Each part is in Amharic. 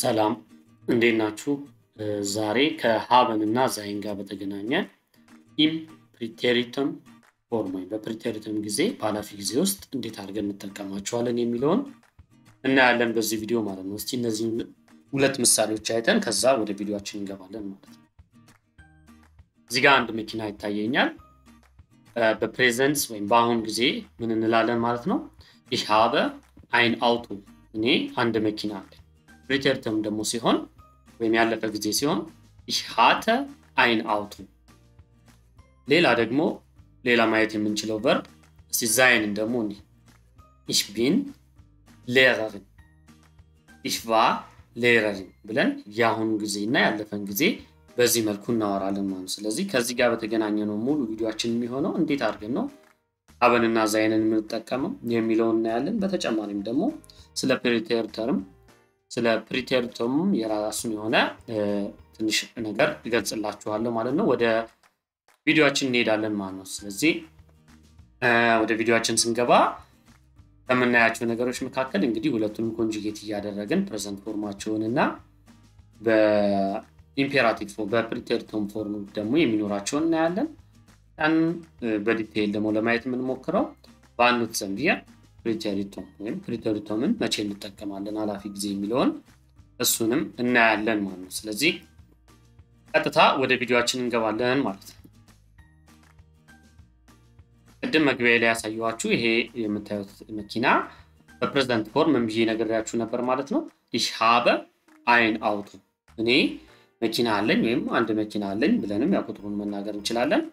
ሰላም እንዴት ናችሁ? ዛሬ ከሀበን እና ዛይን ጋር በተገናኘ ኢም ፕሪቴሪተም ፎርም ወይም በፕሪቴሪተም ጊዜ በኃላፊ ጊዜ ውስጥ እንዴት አድርገን እንጠቀማቸዋለን የሚለውን እናያለን በዚህ ቪዲዮ ማለት ነው። እስቲ እነዚህ ሁለት ምሳሌዎች አይተን ከዛ ወደ ቪዲዮችን እንገባለን ማለት ነው። እዚህ ጋር አንድ መኪና ይታየኛል። በፕሬዘንስ ወይም በአሁን ጊዜ ምን እንላለን ማለት ነው? ይህ ሀበ አይን አውቶ እኔ አንድ መኪና አለ። ፕሪቴሪተም ደግሞ ሲሆን ወይም ያለፈ ጊዜ ሲሆን ይህ ሀተ አይን አውቶ። ሌላ ደግሞ ሌላ ማየት የምንችለው ቨርብ እስቲ ዛይንን ደግሞ እንዲህ ich bin Lehrerin ich war Lehrerin ብለን የአሁኑ ጊዜ እና ያለፈን ጊዜ በዚህ መልኩ እናወራለን ማለት ነው። ስለዚህ ከዚህ ጋር በተገናኘ ነው ሙሉ ቪዲዮችን የሚሆነው እንዴት አድርገን ነው ሀበንና ዛይንን የምንጠቀመው የሚለውን እናያለን። በተጨማሪም ደግሞ ስለ ፕሪቴሪተርም ስለ ፕሪቴሪተሙም የራሱን የሆነ ትንሽ ነገር ይገልጽላችኋለሁ ማለት ነው። ወደ ቪዲዮችን እንሄዳለን ማለት ነው። ስለዚህ ወደ ቪዲዮችን ስንገባ ከምናያቸው ነገሮች መካከል እንግዲህ ሁለቱንም ኮንጁጌት እያደረግን ፕሬዘንት ፎርማቸውን እና በኢምፔራቲቭ ፎርም በፕሪቴሪቶም ፎርም ደግሞ የሚኖራቸውን እናያለን። ያን በዲቴይል ደግሞ ለማየት የምንሞክረው በአንዱት ዘንቢያ ፕሪቴሪቶም ወይም ፕሪቴሪቶምን መቼ እንጠቀማለን ኃላፊ ጊዜ የሚለውን እሱንም እናያለን ማለት ነው። ስለዚህ ቀጥታ ወደ ቪዲዮችን እንገባለን ማለት ነው። ቅድም መግቢያ ላይ ያሳየኋችሁ ይሄ የምታዩት መኪና በፕሬዝዳንት ፎርም ምን ብዬ ነግሬያችሁ ነበር ማለት ነው። ይህ ሀበ አይን አውቶ እኔ መኪና አለኝ ወይም አንድ መኪና አለኝ ብለንም ያው ቁጥሩን መናገር እንችላለን።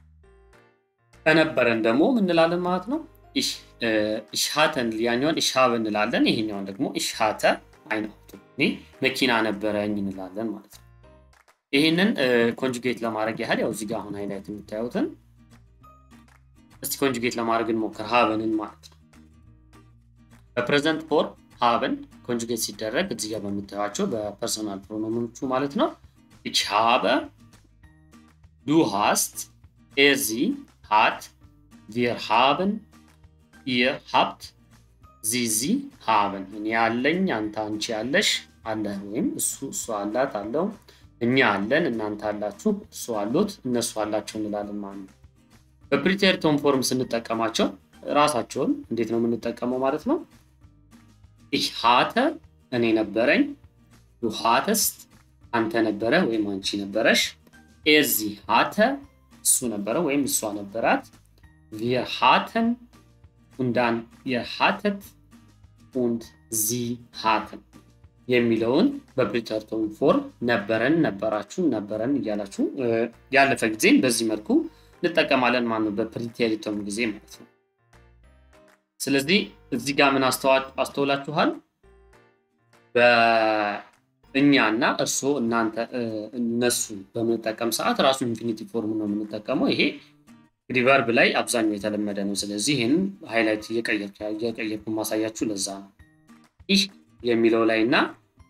ከነበረን ደግሞ ምንላለን ማለት ነው። ኢሽሃተን ያኛውን ኢሽሃብ እንላለን። ይሄኛውን ደግሞ ኢሽሃተ አይን አውቶ እኔ መኪና ነበረኝ እንላለን ማለት ነው። ይህንን ኮንጁጌት ለማድረግ ያህል ያው እዚህ ጋር አሁን ሃይላይት የምታዩትን እስቲ ኮንጁጌት ለማድረግ እንሞክር ሀበንን ማለት ነው። በፕሬዘንት ፎርም ሀበን ኮንጁጌት ሲደረግ እዚህ ጋር በምታዩቸው በፐርሰናል ፕሮኖሞቹ ማለት ነው። ich habe du hast er sie hat wir haben ihr habt sie sie haben እኔ ያለኝ አንተ አንቺ ያለሽ አለ ወይም እሱ እሱ አላት አለው እኛ አለን እናንተ አላችሁ እሱ አሉት እነሱ አላቸው እንላለን ማለት ነው። በፕሪቴሪቶም ፎርም ስንጠቀማቸው ራሳቸውን እንዴት ነው የምንጠቀመው ማለት ነው። ich hatte እኔ ነበረኝ፣ du hattest አንተ ነበረ ወይም አንቺ ነበረሽ፣ er sie hatte እሱ ነበረ ወይም እሷ ነበራት፣ wir hatten und dann ihr hattet und sie hatten የሚለውን በፕሪቴሪቶም ፎርም ነበረን፣ ነበራችሁ፣ ነበረን እያላችሁ ያለፈ ጊዜም በዚህ መልኩ እንጠቀማለን ማለት ነው። በፕሪቴሪቶም ጊዜ ማለት ነው። ስለዚህ እዚህ ጋር ምን አስተውላችኋል? በእኛ እና እርስዎ፣ እናንተ፣ እነሱ በምንጠቀም ሰዓት ራሱ ኢንፊኒቲ ፎርም ነው የምንጠቀመው። ይሄ እንግዲህ ቨርብ ላይ አብዛኛው የተለመደ ነው። ስለዚህ ይህን ሃይላይት እየቀየርኩ ማሳያችሁ ለዛ ነው። ይህ የሚለው ላይ እና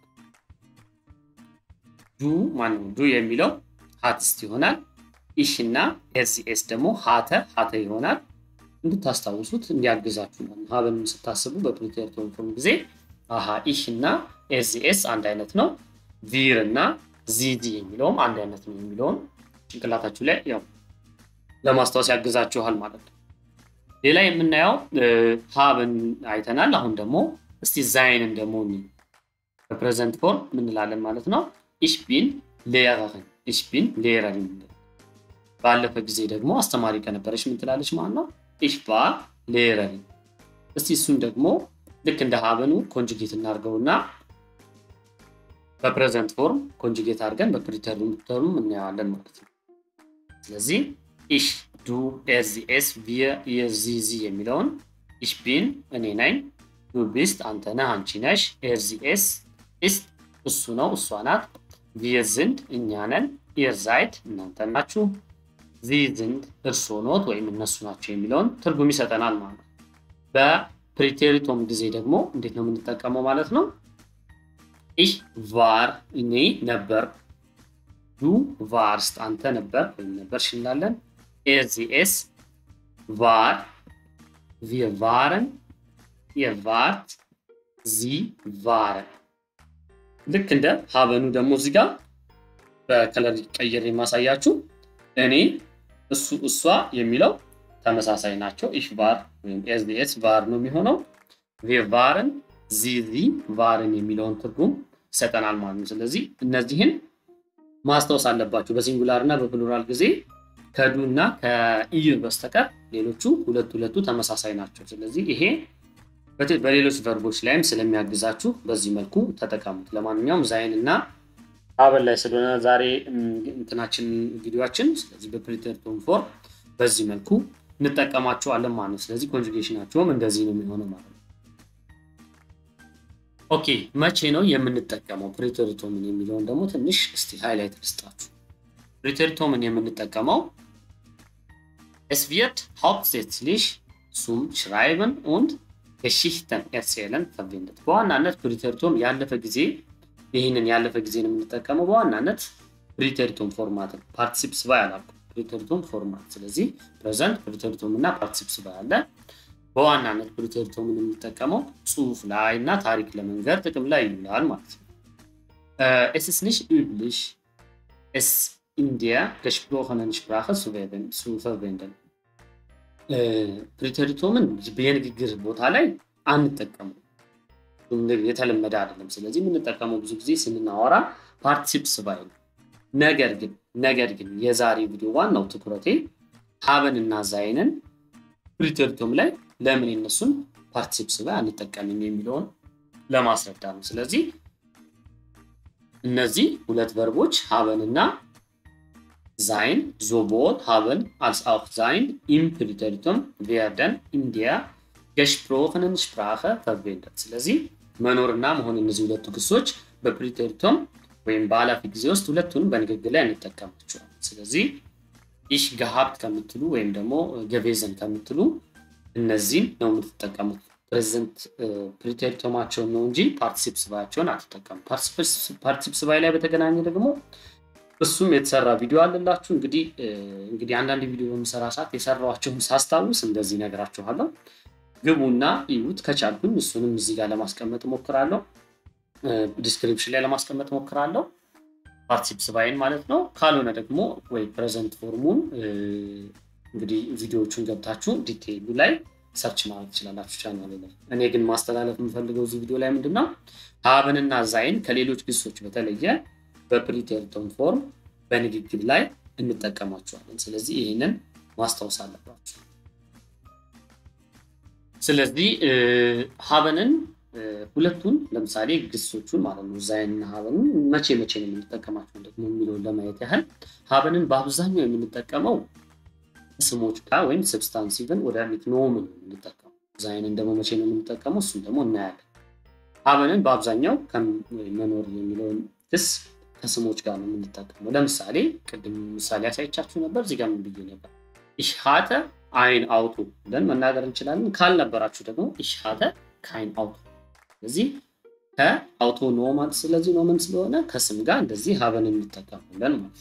ዱ ማነው ዱ የሚለው ሀትስት ይሆናል። ኢሽ እና ኤስኤስ ደግሞ ሀተ ሀተ ይሆናል። እንድታስታውሱት እንዲያግዛችሁ ነው። ሀበን ስታስቡ በፕሪቴሪቶም ፎርም ጊዜ አሀ ኢሽ እና ኤስኤስ አንድ አይነት ነው፣ ቪር እና ዚዲ የሚለውም አንድ አይነት ነው የሚለውን ጭንቅላታችሁ ላይ ያው ለማስታወስ ያግዛችኋል ማለት ነው። ሌላ የምናየው ሀበን አይተናል። አሁን ደግሞ እስቲ ዛይንን ደግሞ በፕሬዘንት ፎርም ምንላለን ማለት ነው። ኢሽ ቢን ሌረርን ኢሽ ቢን ሌረርን ባለፈ ጊዜ ደግሞ አስተማሪ ከነበረች ምን ትላለች ማለት ነው። ኢሽ ቫር ሌረሪን። እስቲ እሱን ደግሞ ልክ እንደ ሀበኑ ኮንጁጌት እናድርገውና በፕሬዘንት ፎርም ኮንጁጌት አድርገን በፕሪተሪቶም እናየዋለን ማለት ነው። ስለዚህ ኢሽ ዱ ኤርዚኤስ ቪር የዚዚ የሚለውን ኢሽ ቢን እኔ ነኝ፣ ዱ ቢስት አንተ ነህ፣ አንቺ ነሽ፣ ኤርዚኤስ ኢስት እሱ ነው፣ እሷ ናት፣ ቪር ዝንድ እኛ ነን፣ ኢር ዛይድ እናንተ ናችሁ ዚ ዝንድ እርስዎ ኖት ወይም እነሱ ናቸው የሚለውን ትርጉም ይሰጠናል ማለት ነው። በፕሪቴሪቶም ጊዜ ደግሞ እንዴት ነው የምንጠቀመው ማለት ነው። ኢሽ ቫር እኔ ነበር፣ ዱ ቫርስት አንተ ነበር ወይም ነበርሽ እንላለን። ኤርዚኤስ ቫር ቪር ቫረን፣ ኢር ቫርት፣ ዚ ቫረን ልክ እንደ ሀበኑ ደግሞ እዚህ ጋር በከለር ቀይር የማሳያችሁ እኔ እሱ እሷ የሚለው ተመሳሳይ ናቸው። ኢሽ ቫር ወይም ኤስዲኤስ ቫር ነው የሚሆነው። ቬ ቫርን ዚዚ ቫርን የሚለውን ትርጉም ይሰጠናል ማለት ነው። ስለዚህ እነዚህን ማስታወስ አለባቸው። በሲንጉላር እና በፕሉራል ጊዜ ከዱ እና ከኢዩ በስተቀር ሌሎቹ ሁለት ሁለቱ ተመሳሳይ ናቸው። ስለዚህ ይሄ በሌሎች ቨርቦች ላይም ስለሚያግዛችሁ በዚህ መልኩ ተጠቀሙት። ለማንኛውም ዛይን እና ሀበን ላይ ስለሆነ ዛሬ እንትናችን ቪዲዮችን፣ ስለዚህ በፕሪተርቶም ፎርም በዚህ መልኩ እንጠቀማቸዋለን ማለት ነው። ስለዚህ ኮንጁጌሽናቸውም እንደዚህ ነው የሚሆነው ማለት ነው። ኦኬ መቼ ነው የምንጠቀመው ፕሪተሪቶምን የሚለውን ደግሞ ትንሽ እስቲ ሃይላይት ልስጣችሁ። ፕሪተሪቶምን የምንጠቀመው es wird hauptsächlich zum Schreiben und Geschichten erzählen verwendet በዋናነት ፕሪተሪቶም ያለፈ ጊዜ ይህንን ያለፈ ጊዜ ነው የምንጠቀመው በዋናነት ፕሪተሪቶም ፎርማት ነው። ፓርቲሲፕስ ባይ አላልኩም፣ ፕሪተሪቶም ፎርማት። ስለዚህ ፕሬዘንት ፕሪተሪቶም እና ፓርቲሲፕስ ባይ አለ። በዋናነት ፕሪተሪቶምን የምንጠቀመው ጽሁፍ ላይ እና ታሪክ ለመንገር ጥቅም ላይ ይውላል ማለት ነው። es ist nicht üblich es in der gesprochenen Sprache zu verwenden ፕሪተሪቶምን የንግግር ቦታ ላይ አንጠቀሙ የተለመደ አይደለም። ስለዚህ የምንጠቀመው ብዙ ጊዜ ስንናወራ ፓርቲሲፕስ ባይ ነው። ነገር ግን ነገር ግን የዛሬ ቪዲዮ ዋናው ትኩረቴ ሀበን እና ዛይንን ፕሪተሪቶም ላይ ለምን የነሱን ፓርቲሲፕስ ባይ አንጠቀምም የሚለውን ለማስረዳት ነው። ስለዚህ እነዚህ ሁለት ቨርቦች ሀበን እና sein, sowohl haben als auch sein im Präteritum werden in der gesprochenen Sprache verwendet. ስለዚህ መኖርና መሆን እነዚህ ሁለቱ ግሶች በፕሪቴሪቶም ወይም በኃላፊ ጊዜ ውስጥ ሁለቱንም በንግግር ላይ እንጠቀማቸዋል። ስለዚህ ኢሽ ገሀብት ከምትሉ ወይም ደግሞ ገቬዘን ከምትሉ እነዚህን ነው የምትጠቀሙት። ፕሬዘንት ፕሪቴሪቶማቸውን ነው እንጂ ፓርቲሲፕስ ባያቸውን አትጠቀሙ። ፓርቲሲፕስ ባይ ላይ በተገናኘ ደግሞ እሱም የተሰራ ቪዲዮ አለላችሁ። እንግዲህ እንግዲህ አንዳንድ ቪዲዮ በምሰራ ሰዓት የሰራኋቸውን ሳስታውስ እንደዚህ ነገራችኋለሁ። ግቡና እዩት። ከቻልኩኝ እሱንም እዚህ ጋር ለማስቀመጥ ሞክራለሁ፣ ዲስክሪፕሽን ላይ ለማስቀመጥ ሞክራለሁ። ፓርቲሲፕስ ባይን ማለት ነው። ካልሆነ ደግሞ ወይ ፕሬዘንት ፎርሙን እንግዲህ ቪዲዮዎቹን ገብታችሁ ዲቴይሉ ላይ ሰርች ማድረግ ትችላላችሁ ቻናል ላይ። እኔ ግን ማስተላለፍ የምፈልገው እዚህ ቪዲዮ ላይ ምንድነው ሀብንና ዛይን ከሌሎች ግሶች በተለየ በፕሪቴሪቶም ፎርም በንግግር ላይ እንጠቀማቸዋለን። ስለዚህ ይህንን ማስታወስ አለባቸው። ስለዚህ ሀበንን ሁለቱን ለምሳሌ ግሶቹን ማለት ነው ዛይንና ሀበንን መቼ መቼ ነው የምንጠቀማቸው ደግሞ የሚለውን ለማየት ያህል ሀበንን በአብዛኛው የምንጠቀመው ስሞች ጋር ወይም ሰብስታንሲቭን ወደ ኖምን የምንጠቀመው ዛይንን ደግሞ መቼ ነው የምንጠቀመው እሱም ደግሞ እናያለን። ሀበንን በአብዛኛው መኖር የሚለውን ግስ ከስሞች ጋር ነው የምንጠቀመው። ለምሳሌ ቅድም ምሳሌ ያሳይቻችሁ ነበር። እዚህ ጋር ምን ብዬ ነበር? ኢሽሃተ አይን አውቶ ብለን መናገር እንችላለን። ካልነበራችሁ ደግሞ ኢሽሃተ ከአይን አውቶ። ስለዚህ ከአውቶ ኖማል፣ ስለዚህ ኖመን ስለሆነ ከስም ጋር እንደዚህ ሀበን እንጠቀማለን ማለት ነው።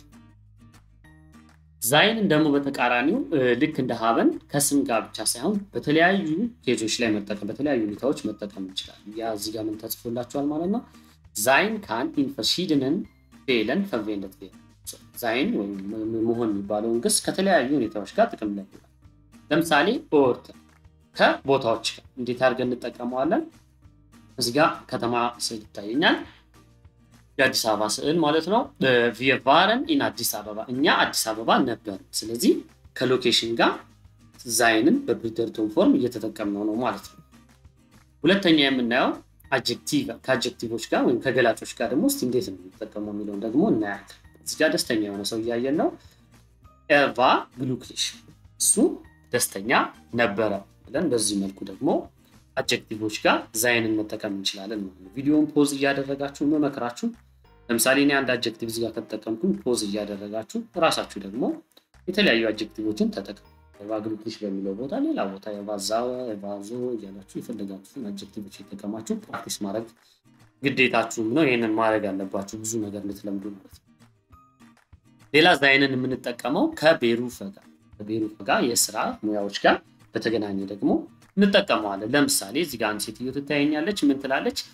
ዛይንን ደግሞ በተቃራኒው ልክ እንደ ሀበን ከስም ጋር ብቻ ሳይሆን በተለያዩ ኬዞች ላይ መጠቀም በተለያዩ ሁኔታዎች መጠቀም እንችላለን። ያ እዚህ ጋር ምን ተጽፎላችኋል ማለት ነው። ዛይን ካን ኢን verschiedenen ፌለን verwendet werden ዛይን ወይም መሆን የሚባለውን ግስ ከተለያዩ ሁኔታዎች ጋር ጥቅም ላይ ይውላል። ለምሳሌ ኦርት ከቦታዎች ጋር እንዴት አድርገን እንጠቀመዋለን? እዚህ ጋር ከተማ ስዕል ይታየኛል። የአዲስ አበባ ስዕል ማለት ነው። wir waren in አዲስ አበባ እኛ አዲስ አበባ ነበር። ስለዚህ ከሎኬሽን ጋር ዛይንን በፕሪተሪቶም ፎርም እየተጠቀምነው ነው ማለት ነው። ሁለተኛ የምናየው አጀክቲቭ ከአጀክቲቮች ጋር ወይም ከገላጮች ጋር ደግሞ እስኪ እንዴት ነው የሚጠቀመው የሚለውን ደግሞ እናያለን። እዚህ ጋር ደስተኛ የሆነ ሰው እያየን ነው። ኤቫ ግሉክሊሽ እሱ ደስተኛ ነበረ ብለን በዚህ መልኩ ደግሞ አጀክቲቮች ጋር ዛይንን መጠቀም እንችላለን ማለት ነው። ቪዲዮውን ፖዝ እያደረጋችሁ መመክራችሁ ለምሳሌ እኔ አንድ አጀክቲቭ እዚህ ጋር ከተጠቀምኩኝ ፖዝ እያደረጋችሁ እራሳችሁ ደግሞ የተለያዩ አጀክቲቮችን ተጠቀሙ። ኤቫግሉክሊሽ በሚለው ቦታ ሌላ ቦታ የቫዛወ የቫዞ እያላችሁ የፈለጋችሁትን አጀክቲቮች የተጠቀማችሁ ፕራክቲስ ማድረግ ግዴታችሁም ነው። ይህንን ማድረግ አለባችሁ ብዙ ነገር ልትለምዱ ማለት ነው። ሌላ ዛይንን የምንጠቀመው ከቤሩፈ ጋር ከቤሩፈ ጋር የስራ ሙያዎች ጋር በተገናኘ ደግሞ እንጠቀመዋለን። ለምሳሌ እዚህ ጋር አንድ ሴትዮ ትታየኛለች። ምን ትላለች?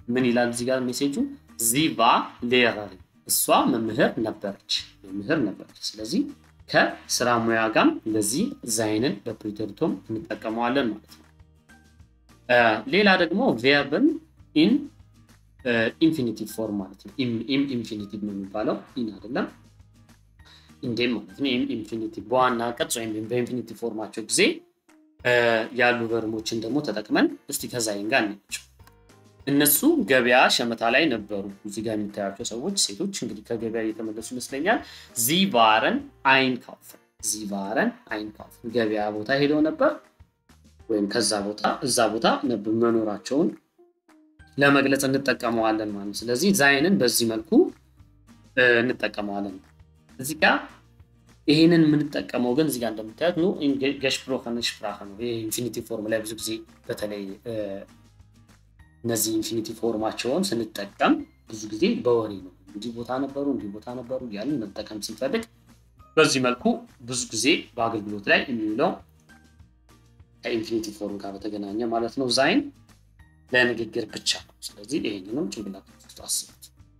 ምን ይላል እዚህ ጋር ሜሴጁ ዚቫ ሌረሪ እሷ መምህር ነበረች መምህር ነበረች ስለዚህ ከስራ ሙያ ጋር እንደዚህ ዛይንን በፕሪቴሪቶም እንጠቀመዋለን ማለት ነው ሌላ ደግሞ ቬርብን ኢን ኢንፊኒቲቭ ፎርም ማለት ነው ኢም ኢንፊኒቲቭ ነው የሚባለው ኢን አይደለም ኢንዴም ማለት ነው ኢንፊኒቲቭ በዋና ቅጽ ወይም በኢንፊኒቲቭ ፎርማቸው ጊዜ ያሉ ቨርሞችን ደግሞ ተጠቅመን እስቲ ከዛይን ጋር እናያቸው እነሱ ገበያ ሸመታ ላይ ነበሩ እዚህ ጋር የሚታያቸው ሰዎች ሴቶች እንግዲህ ከገበያ እየተመለሱ ይመስለኛል ዚቫረን አይን ካውፍን ዚቫረን አይን ካውፍን ገበያ ቦታ ሄደው ነበር ወይም ከዛ ቦታ እዛ ቦታ መኖራቸውን ለመግለጽ እንጠቀመዋለን ማለት ስለዚህ ዛይንን በዚህ መልኩ እንጠቀመዋለን እዚህ ጋር ይህንን የምንጠቀመው ግን እዚጋ እንደምታዩት ኑ ገሽፕሮከን ሽፕራከ ነው ይህ ኢንፊኒቲ ፎርም ላይ ብዙ ጊዜ በተለይ እነዚህ ኢንፊኒቲ ፎርማቸውን ስንጠቀም ብዙ ጊዜ በወሬ ነው እንዲህ ቦታ ነበሩ እንዲህ ቦታ ነበሩ ያንን መጠቀም ስንፈልግ በዚህ መልኩ ብዙ ጊዜ በአገልግሎት ላይ የሚውለው ከኢንፊኒቲ ፎርም ጋር በተገናኘ ማለት ነው ዛይን ለንግግር ብቻ ነው ስለዚህ ይህንንም ጭንቅላት ውስጥ አስቡት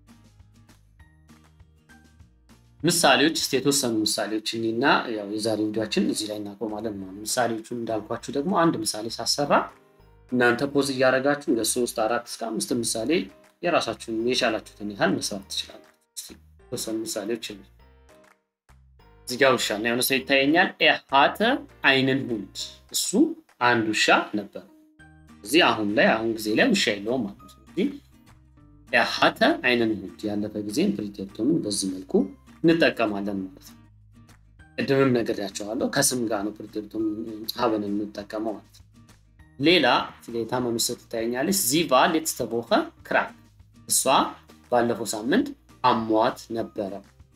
ምሳሌዎች ስ የተወሰኑ ምሳሌዎች እኒና የዛሬ ቪዲዮችን እዚህ ላይ እናቆማለን ማለት ምሳሌዎቹን እንዳልኳችሁ ደግሞ አንድ ምሳሌ ሳሰራ እናንተ ፖዝ እያደረጋችሁ እንደ ሶስት አራት እስከ አምስት ምሳሌ የራሳችሁን የቻላችሁትን ያህል መስራት ትችላላችሁ የተወሰኑ ምሳሌዎች እዚህ ጋር ውሻ እና የሆነ ሰው ይታየኛል ኤሃተ አይንን ሁንድ እሱ አንድ ውሻ ነበር እዚህ አሁን ላይ አሁን ጊዜ ላይ ውሻ የለውም ማለት ነው ስለዚህ ኤሃተ አይንን ሁንድ ያለፈ ጊዜን ፕሪቴፕቶምን በዚህ መልኩ እንጠቀማለን ማለት ነው ቅድምም ነግሬያቸዋለሁ ከስም ጋር ነው ፕሪቴፕቶም ሀበን እንጠቀመው ማለት ነው ሌላ የታመመች ሰው ትታየኛለች ዚቫ ሌትስተቦኸ ክራክ እሷ ባለፈው ሳምንት አሟት ነበረ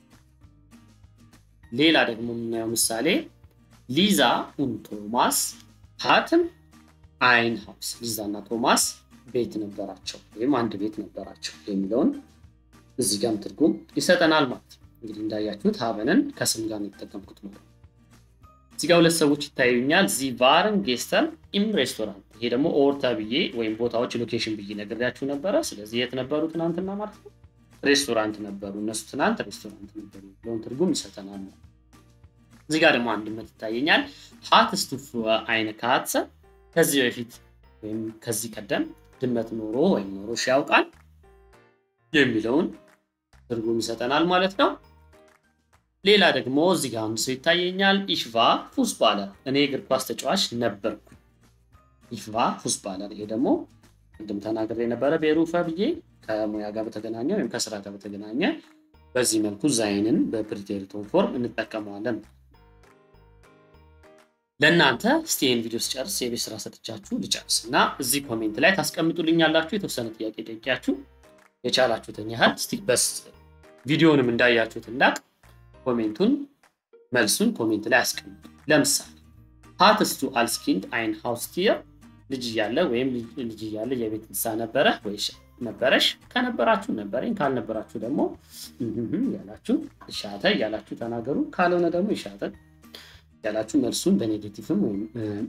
ሌላ ደግሞ የምናየው ምሳሌ ሊዛ ኡን ቶማስ ሀትም አይን ሀውስ ሊዛ እና ቶማስ ቤት ነበራቸው ወይም አንድ ቤት ነበራቸው የሚለውን እዚህ ጋም ትርጉም ይሰጠናል ማለት ነው እንግዲህ እንዳያችሁት ሀበንን ከስም ጋር የተጠቀምኩት ማለት እዚህ ጋር ሁለት ሰዎች ይታዩኛል ዚቫርን ጌስተን ኢም ሬስቶራንት ይሄ ደግሞ ኦርታ ብዬ ወይም ቦታዎች ሎኬሽን ብዬ ነግሬያችሁ ነበረ ስለዚህ የት ነበሩ ትናንትና ማለት ነው ሬስቶራንት ነበሩ እነሱ ትናንት ሬስቶራንት ነበሩ ብለውን ትርጉም ይሰጠናል ነው እዚህ ጋር ደግሞ አንድነት ይታየኛል ሀት ስቱፍ አይነ ካትሰ ከዚህ በፊት ወይም ከዚህ ቀደም ድመት ኖሮ ወይም ኖሮ ያውቃል የሚለውን ትርጉም ይሰጠናል ማለት ነው ሌላ ደግሞ እዚህ ጋር አንድ ሰው ይታየኛል ኢሽቫ ፉስባለር እኔ እግር ኳስ ተጫዋች ነበርኩ ኢሽቫ ፉስባለር ይሄ ደግሞ ቅድም ተናግሬ የነበረ ቤሩፈ ብዬ ከሙያ ጋር በተገናኘ ወይም ከስራ ጋር በተገናኘ በዚህ መልኩ ዛይንን በፕሪቴሪቶን ፎርም እንጠቀመዋለን ለእናንተ እስቲ ይህን ቪዲዮ ስጨርስ የቤት ስራ ሰጥቻችሁ ልጨርስ እና እዚህ ኮሜንት ላይ ታስቀምጡልኛላችሁ የተወሰነ ጥያቄ ጠይቂያችሁ የቻላችሁትን ያህል እስቲ በስ ቪዲዮንም እንዳያችሁት እንዳቅ ኮሜንቱን መልሱን ኮሜንት ላይ አስቀምጡ ለምሳሌ ሀትስቱ አልስኪንድ አይን ሃውስቲር ልጅ እያለ ወይም ልጅ እያለ የቤት እንስሳ ነበረ ወይ ነበረሽ ከነበራችሁ ነበረኝ ካልነበራችሁ ደግሞ ያላችሁ እሻተ እያላችሁ ተናገሩ ካልሆነ ደግሞ ይሻተ ያላችሁ መልሱን በኔጌቲቭም ወይም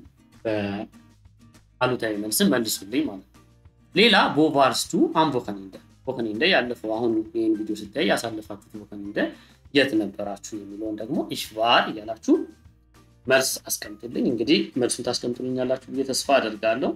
በአሉታዊ መልስን መልሱልኝ ማለት ነው ሌላ ቦቫርስቱ አንቮከኒንደ ቦከኒንደ ያለፈው አሁን ይህን ቪዲዮ ስታይ ያሳለፋችሁት ቦከኒንደ የት ነበራችሁ የሚለውን ደግሞ ኢሽቫር እያላችሁ መልስ አስቀምጡልኝ እንግዲህ መልሱን ታስቀምጡልኛላችሁ ብዬ ተስፋ አደርጋለሁ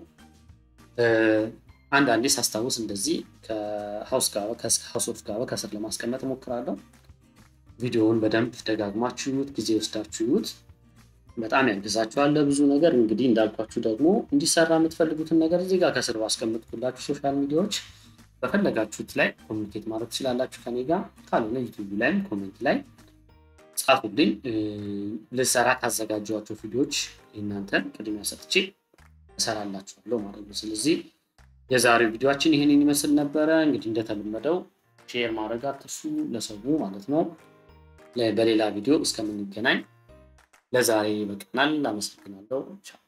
አንዳንዴ ሳስታውስ እንደዚህ ከሀውስ ኦፍ ጋር ከስር ለማስቀመጥ ሞክራለሁ ቪዲዮውን በደንብ ደጋግማችሁ ይዩት ጊዜ ወስዳችሁ ይዩት በጣም ያግዛችኋል ለብዙ ነገር እንግዲህ እንዳልኳችሁ ደግሞ እንዲሰራ የምትፈልጉትን ነገር እዚህ ጋር ከስር ባስቀምጥኩላችሁ ሶሻል ሚዲያዎች በፈለጋችሁት ላይ ኮሚኒኬት ማድረግ ትችላላችሁ ከኔ ጋር ካልሆነ ዩቱብ ላይም ኮሜንት ላይ ጻፉልኝ ልሰራ ካዘጋጀኋቸው ቪዲዮዎች እናንተን ቅድሚያ ሰጥቼ እሰራላችኋለሁ ማለት ነው ስለዚህ የዛሬው ቪዲዮችን ይህንን ይመስል ነበረ እንግዲህ እንደተለመደው ሼር ማድረግ አትርሱ ለሰው ማለት ነው በሌላ ቪዲዮ እስከምንገናኝ ለዛሬ ይበቃናል አመሰግናለሁ